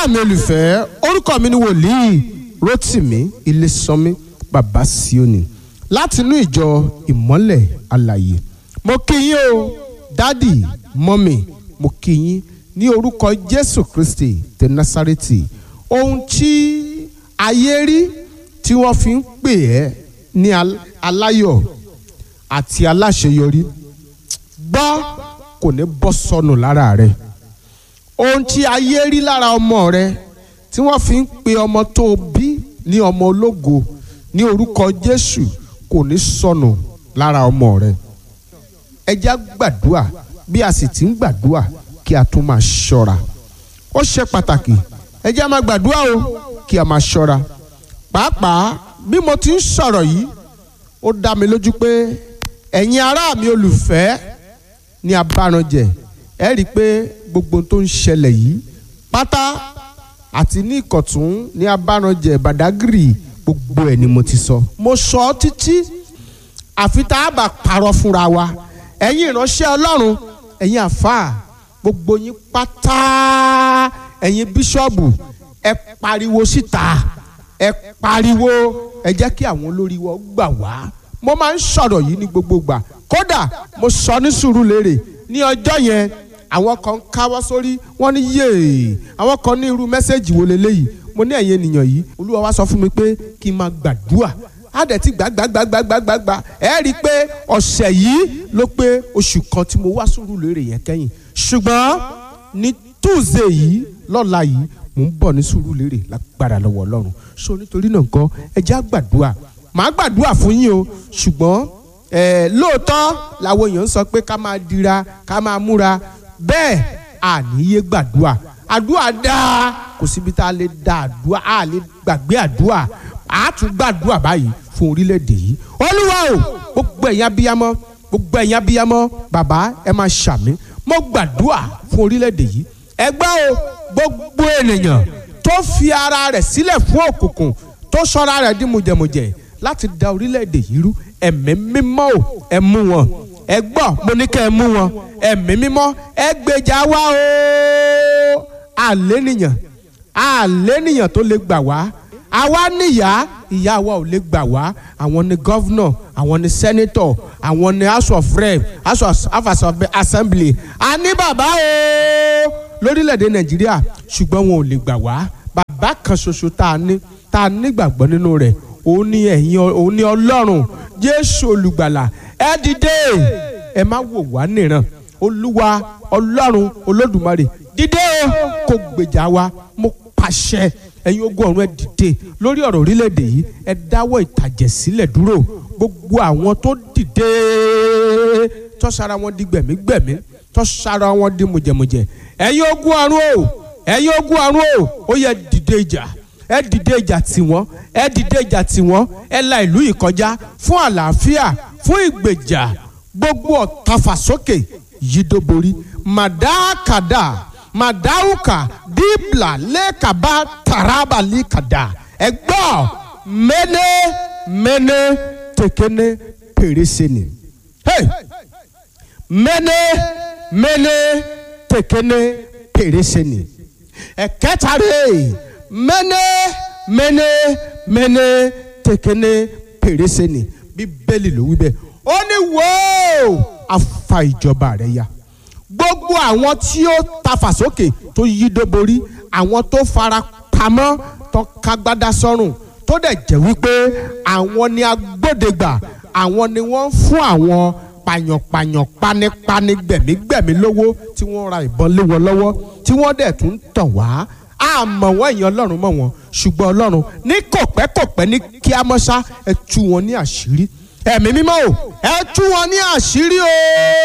ará mi olùfẹ́ orúkọ mi ni wòlíì Rótìmí Ilésànmí bàbá Síónì láti inú ìjọ ìmọ́lẹ̀ alàyè mo kí yín o dádì mọ́mì mo kí yín ní orúkọ Jésù Kristi tẹ Násárẹ́tì ohun tí ayé rí tí wọ́n fi ń pè ẹ́ ní aláyọ̀ àti aláṣeyọrí gbọ́ kò ní bọ́ sọnù lára rẹ̀ ohun tí ayé rí lára ọmọ rẹ tí wọ́n fi ń pe ọmọ tó bí ní ọmọ ológo ní orúkọ Jésù kò ní sọnù lára ọmọ rẹ ẹ jẹ́ gbàdúà bí a sì ti ń gbàdúà kí a tún máa ṣọ́ra ó ṣe pàtàkì ẹ jẹ́ máa gbàdúà o kí a máa ṣọ́ra pàápàá bí mo ti ń sọ̀rọ̀ yìí ó dá mi lójú pé ẹ̀yin ará mi olùfẹ́ ní abáranjẹ ẹ rí i pé gbogbo tó ń ṣẹlẹ̀ yìí pátá àti ní ìkọ̀tún ní abáranjẹ Badagry gbogbo ẹ̀ ni mo ti sọ. mo sọ ọ́ títí àfi tá a bá parọ́ fúnra wa ẹ̀yin ìránṣẹ́ Ọlọ́run ẹ̀yin àfáà gbogbo yín pátá ẹ̀yin bíṣọ́ọ̀bù ẹ pariwo síta ẹ pariwo ẹ jẹ́ kí àwọn olórí wọn gbà wá mo máa ń sọ̀rọ̀ yìí ní gbogbo gbà kódà mo sọ ní Sùúrùlérè ní ọjọ́ yẹn àwọn kan káwọ́ sórí wọ́n ní yéè àwọn kan ní irú mẹ́sẹ̀gì wo leléyìí mo ní ẹ̀yin ènìyàn yìí olúwa wá sọ fún mi pé kí n máa gbàdúà á dẹ̀ ti gbàgbàgbàgbàgbàgbà ẹ rí i pé ọ̀sẹ̀ yìí ló pé oṣù kan tí mo wá Sùúrùlérè yẹn kẹ́yìn ṣùgbọ́n ní Tuesday yìí lọ́la yìí mò ń bọ̀ ní Sùúrùlérè lágbára lọ́wọ́ Ọlọ́run so nítorí náà nǹkan ẹ já gbàdúà màá gbàdúà fún yín o ṣùgbọ́n lóòótọ́ làwọn èèyàn ń sọ pé ká máa dira ká máa múra bẹ́ẹ̀ àníyé gbàdúà àdúà dáa kò síbi tá a lè da àdúà a lè gbàgbé àdúà a tún gbàdúà báyìí fún orílẹ̀-èdè yìí olúwa o gbogbo ẹ̀yin abiyamọ gbogbo ẹ̀yin abiyamọ bàbá ẹ máa ṣàmì mo gbàdúà fún orílẹ̀-èdè yìí ẹ gbọ́ o gbogbo ènìyàn tó fi ara rẹ̀ sílẹ̀ fún òkùnkùn tó sọra rẹ̀ di mùjẹ̀mùjẹ̀ láti da orílẹ̀-èdè yìí rú ẹ̀mí mímọ́ o ẹ mú wọn ẹ gbọ́ mo ní kẹ́ ẹ mú wọn ẹ̀mí mímọ́ ẹ gbèjà wá o àlénìyàn àlénìyàn tó lè gbà wá àwa níyà ìyá wa ò lè gbà wá àwọn ni gọ́vnọ̀ àwọn ni sẹ́nitọ̀ àwọn ni house of rep house of assembly a ní bàbá o lórílẹ̀‐èdè nàìjíríà ṣùgbọ́n wọn ò lè gbà wá bàbá kan ṣoṣo tá a ní tá a nígbàgbọ́ nínú rẹ̀ òun ni ẹ̀yin òun ni ọlọ́run jésù olùgbàlà ẹ dìde ẹ má wò wá nìran olúwa ọlọ́run olódùmarè dìde o kò gbèjà wa mo pàṣẹ ẹ̀yin ogun ọ̀run ẹ dìde lórí ọ̀rọ̀ orílẹ̀-èdè yìí ẹ dáwọ́ ìtàjẹ̀ sílẹ̀ dúró gbogbo àwọn tó dìde tó sara wọn di gbẹ̀mígbẹ̀mí tó sara wọn di mùjẹ̀mùjẹ̀ ẹ̀yin ogun ọ̀run o ẹ̀yin ogun ọ̀run o ó yẹ dìde ìjà ẹ dìde ìjà tiwọn ẹ dìde ìjà tiwọn ẹ la ìlú yìí kọjá fún àlàáfíà fún ìgbèjà gbogbo ọ̀tàfàsókè yídóborí màdákàdá màdáwùkà díbla lẹ́kàbá taraba líkàdá ẹ gbọ́ mẹ́nẹ́ mẹ́nẹ́ tẹ̀kẹ́nẹ́ pèrèsè ni mẹ́nẹ́ mẹ́nẹ́ tẹ̀kẹ́nẹ́ pèrèsè ni ẹ̀kẹ́ta rẹ̀ mẹ́nẹ́ mẹ́nẹ́ mẹ́nẹ́ tẹ̀kẹ́nẹ́ pèrèsè ni bíbélì ló wí bẹ́ẹ̀ ó ní wòó afa ìjọba rẹ̀ ya gbogbo àwọn tí ó tafà sókè tó yí dóborí àwọn tó fara pamọ́ tó kágbádá sọ́rùn tó dẹ̀ jẹ́ wípé àwọn ni agbódegbà àwọn ni wọ́n fún àwọn pàyànpàyàn panipani gbẹ̀mígbẹ̀mí lówó tí wọ́n ra ìbọn lé wọn lọ́wọ́ tí wọ́n dẹ̀ tún tàn wá àmọ́ wọ́n èèyàn ọlọ́run mọ̀ wọ́n ṣùgbọ́n ọlọ́run ní kòpẹ́kòpẹ́ ní kíámọ́sá ẹ tú wọn ní àṣírí ẹ̀mí mímọ́ o ẹ tú wọn ní àṣírí o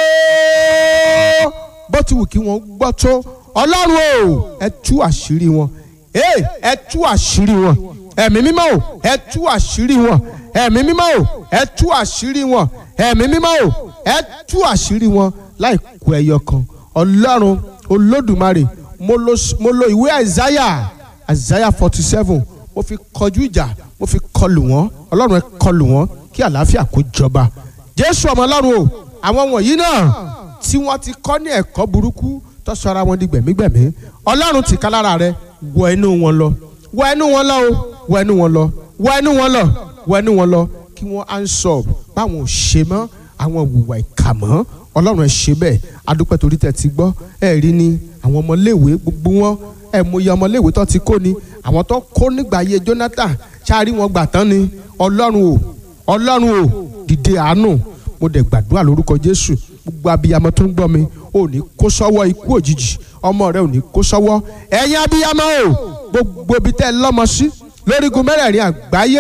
bó ti wù kí wọ́n gbọ́ tó ọlọ́run o ẹ tú àṣírí wọn ẹ tú àṣírí wọn ẹ̀mí mímọ́ o ẹ tú àṣírí wọn ẹ̀mí mímọ́ o ẹ tú àṣírí wọn ẹ̀mí mímọ́ o ẹ tú àṣírí wọn láì kù ẹyọ kan ọlọ́run olódùmarè mo lo ìwé àìsáyà àìsáyà forty seven mo fi kọjú ìjà mo fi kọlù wọn ọlọ́run ẹ kọlù wọn kí àlàáfíà kó jọba jésù ọmọ ọlọ́run o àwọn wọ̀nyí náà tí wọ́n ti kọ́ ní ẹ̀kọ́ burúkú tó sọ ara wọn di gbẹ̀mígbẹ̀mí ọlọ́run tìka lára rẹ wọ inú wọn lọ wọ inú wọn lọ o wọ inú wọn lọ wọ inú wọn lọ wọ inú wọn lọ kí wọ́n ansọ báwọn ò ṣe mọ́ àwọn ìwà ìkà mọ́ ọlọ́run ẹ ṣe bẹ́ẹ̀ adúpẹ́ torí tẹ̀ ti gbọ́ ẹ rí ni àwọn ọmọléèwé gbogbo wọn ẹ mọyì ọmọléèwé tó ti kó ni àwọn tó kó nígbà ayé Jonathan ṣáàrí wọn gbà tán ni ọlọ́run o ọlọ́run o dìde àánú mo dẹ̀ gbàdúrà lórúkọ Jésù gbogbo abiyamọ tó ń gbọ́ mi ò ní kó sọ́wọ́ ikú òjijì ọmọ rẹ ò ní kó sọ́wọ́ ẹ̀yin abiyamọ o gbogbo ibi tẹ́ ẹ lọ́mọ sí lórígun mẹ́rẹ̀ẹ̀rin àgbáyé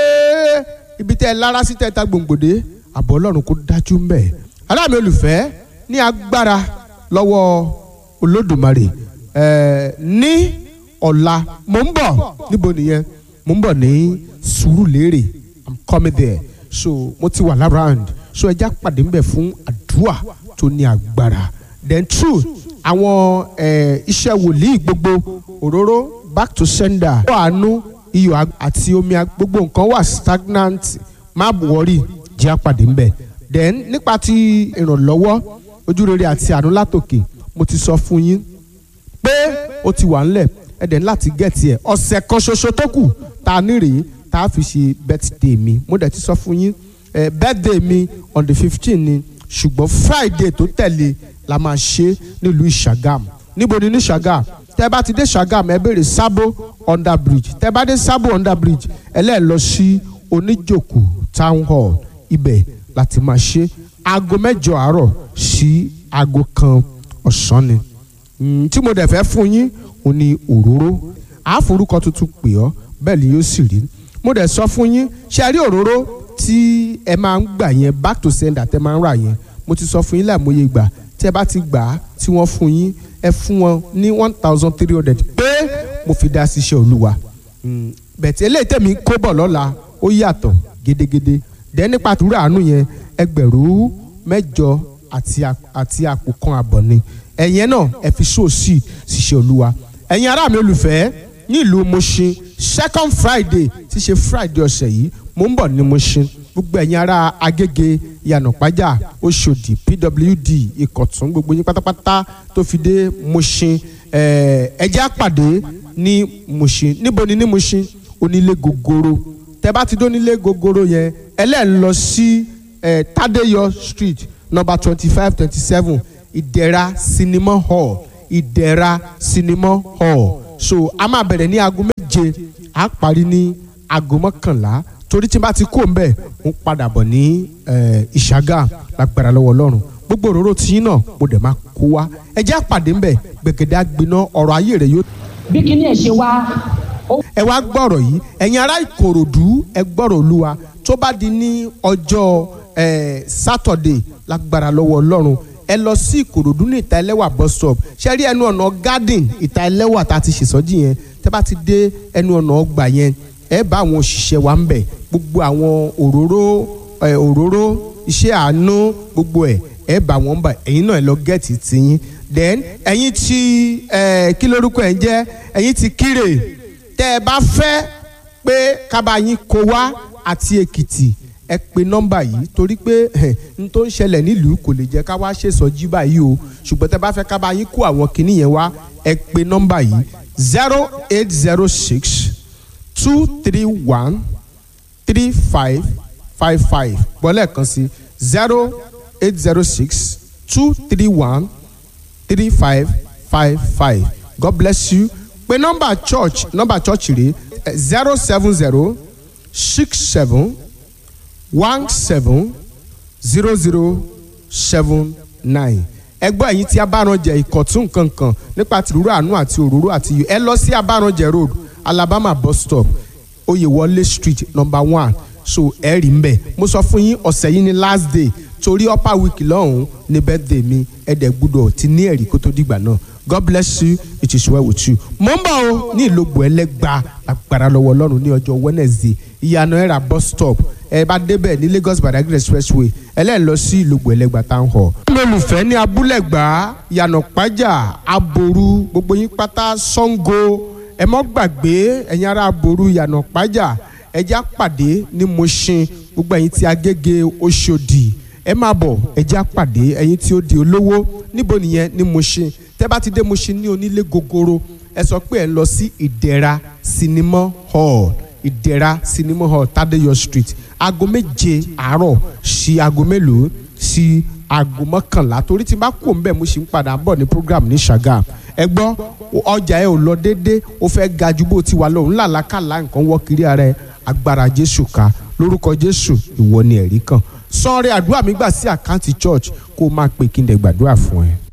ibi tẹ́ ẹ lára sí tẹ́ ẹ ta gbòǹgbòdè àbọ̀ ọlọ́run kó dájú ń bẹ̀ aláàmì olùfẹ́ ní agbára lọ́wọ́ olódùmarè ẹ̀ẹ́ ní ọ̀la mò ń bọ̀ níbo nìyẹn mò ń bọ̀ ní Sùúrùlérè i'm coming there so mo ti wà lárànd so ẹja pàdé ń bẹ̀ fún àdúrà tó ní agbára then true àwọn iṣẹ́ wòlíì gbogbo òróró back to sender ó àánú iyọ̀ àti omi gbogbo nǹkan wà stagnant má wọrí jẹ́ àpàdé ń bẹ̀ then nípa ti ìrànlọ́wọ́ ojúrere àti àánú látòkè mo ti sọ fún yín pé ó ti wà ńlẹ̀ ẹ̀dẹ̀ láti gẹ̀ẹ́tì ẹ̀ ọ̀sẹ̀ kan ṣoṣo tó kù tá a ní rèé tá a fi ṣe birthday mi mo dẹ̀ ti sọ fún yín eh, birthday mi on the fifteen ni ṣùgbọ́n friday tó tẹ̀lé la máa ṣe nílùú ìṣàgàm níbo ni ní ṣàgàm tẹ́ bá ti dé ṣàgàm ẹ béèrè sábò under bridge tẹ́ bá dé sábò under bridge ẹ lẹ́ẹ̀ lọ sí oníjòkó town hall ibẹ̀ láti máa ṣe aago mẹ́jọ àárọ̀ sí aago kan ọ̀sán ni tí mo dẹ̀ fẹ́ fún yín ò ní òróró àforúkọ tuntun pè ọ́ bẹ́ẹ̀ ni yóò sì rí mo dẹ̀ sọ fún yín ṣe rí òróró tí ẹ máa ń gbà yẹn back to sender tẹ máa ń rà yẹn mo ti sọ fún yín láìmọye ìgbà tí ẹ bá ti gbà á tí wọ́n fún yín ẹ fún wọn ní one thousand three hundred pé mo fi dá síṣẹ́ olúwa bẹ̀tẹ̀ eléyìí tẹ̀mí kó bọ̀ lọ́la ó yàtọ̀ gédégédé dẹ́ nípa àtúrò àánú yẹn ẹgbẹ̀rún mẹ́jọ àti àpò kan àbọ̀ ni ẹ̀yẹn náà ẹ fi sóòsì ṣiṣẹ́ olúwa ẹ̀yin ará mi olùfẹ́ ní ìlú Mushin second Friday ti ṣe Friday ọ̀sẹ̀ yìí mo ń bọ̀ ní Mushin gbogbo ẹ̀yin ará Agége Ìyànàpájà Òṣòdì PWD Ìkọ̀tún gbogbo yín pátápátá tó fi dé Mushin ẹ jẹ́ á pàdé ní Mushin níbo ni ní Mushin onílé gogoro tẹ bá ti dé onílé gogoro yẹn ẹlẹ́ẹ̀ lọ sí Tádéyọ Street number twenty five twenty seven Ìdẹ̀ra Cinema Hall Ìdẹ̀ra Cinema Hall so a máa bẹ̀rẹ̀ ní aago méje a parí ní aago mọ́kànlá torí tí n bá ti kó ń bẹ̀ ń padà bọ̀ ní ìṣàgà lágbára lọ́wọ́ ọlọ́run gbogbo òróró tiyín náà mo dẹ̀ máa kó wa ẹ jẹ́ àpàdé ń bẹ̀ gbẹ̀gẹ̀dẹ̀ àgbiná ọ̀rọ̀ ayé rẹ̀ yóò. bí kinní ẹ̀ ṣe wá. ẹ wá gbọ́rọ̀ yìí ẹ̀yin ará ìkòròdú ẹ gbọ́rọ̀ olúwa tó bá di ní ọjọ́ sátọ̀dẹ̀ lágbára lọ́wọ́ ọlọ́run ẹ lọ sí ìkòròdú ní ìta ẹlẹ́wà bus stop ṣe rí ẹnu ọ̀nà garden ìta ẹlẹ́wà tá a ti ṣèṣọ́jì yẹn tẹ́ bá ti dé ẹnu ọ̀nà ọgbà yẹn ẹ bá àwọn òṣìṣẹ́ wa ń bẹ̀ gbogbo àwọn òróró ẹ òróró iṣẹ́ àánú gbogbo ẹ̀ ẹ bá wọn bá ẹ̀yin náà ẹ lọ gẹ̀ẹ́tì tiyín then ẹ̀yin tí ẹ kí lórúkọ ẹ̀ ń jẹ́ ẹ̀yin tí kírè tẹ́ ẹ bá fẹ́ pé kábàáyín kó wá àti èkìtì ẹ pe nọ́mbà yìí torí pé n tó ń ṣẹlẹ̀ nílùú kò lè jẹ́ ká wá ṣèṣọ́jí báyìí o ṣùgbọ́n tẹ́ bá fẹ́ ká bá yín kó àwọn kinní yẹn wá ẹ pe nọ́mbà yìí zero eight zero six two three one three five five five bọ́lẹ̀ kan sí zero eight zero six two three one three five five five God bless you pe nọ́mbà church nọ́mbà church rèé zero seven zero six seven one seven zero zero seven nine ẹgbẹ́ ẹ̀yin tí abáranjẹ ìkọ̀tún kankan nípa tìrúrú àánú àti òróró àti iyọ̀ ẹ lọ sí abáranjẹ road alabama bus stop oyèwọlé street number one so ẹ rí ń bẹ̀ mo sọ fún yín ọ̀sẹ̀ yìí ni last day torí upper week lọ́hùn-ún ní birthday mi ẹ̀dẹ̀ gbúdọ̀ ti ní ẹ̀rí kó tó dìgbà náà God bless you it is well with you. mo ń bọ̀ o ní ìlógbò ẹlẹ́gba agbára lọ́wọ́ ọlọ́run ní ọjọ́ Wednesday ìyànà ẹ̀rà bus stop ẹ bá débẹ̀ ní Lagos Badagry expressway ẹlẹ́ẹ̀ lọ sí ìlógbò ẹlẹ́gba town hall. olùfẹ́ ní abúlẹ̀gbá ìyànà pàjá aboru gbogbo yín pátá Ṣàngó ẹ mọ́ gbàgbé ẹ̀yin ará aboru ìyànà pàjá ẹjẹ́ àpàdé ní Mushin gbogbo ẹ̀yin tí Agége Òṣòdì ẹ máa bọ̀ ẹjẹ́ àpàdé ẹ̀yin tí ó di olówó níbo nìyẹn ní Mushin tẹ́ bá ti dé Mushin ní onílé gogoro ẹ sọ pé ẹ ń lọ sí ìdẹ̀ra sinimá hall ìdẹ̀ra sinimá hall Tádéyọ̀ street aago méje àárọ̀ sí aago mélòó sí aago mọ́kànlá torí tí n bá kú òun bẹ́ẹ̀ mo sì ń padà bọ̀ ní program ní Ṣàgá ẹ gbọ́ ọjà ẹ ò lọ déédéé ó fẹ́ ga ju bó ti wà lọ́hùn làlákàlà nǹkan wọ́ kiri ara ẹ agbára Jésù ká lórúkọ Jésù ìwọ ni ẹ̀rí kan sọ́ọ́rẹ́ àdúrà mi gbà sí àkáǹtì church kó o máa pè kí n dẹ̀ gbàdúrà fún ẹ.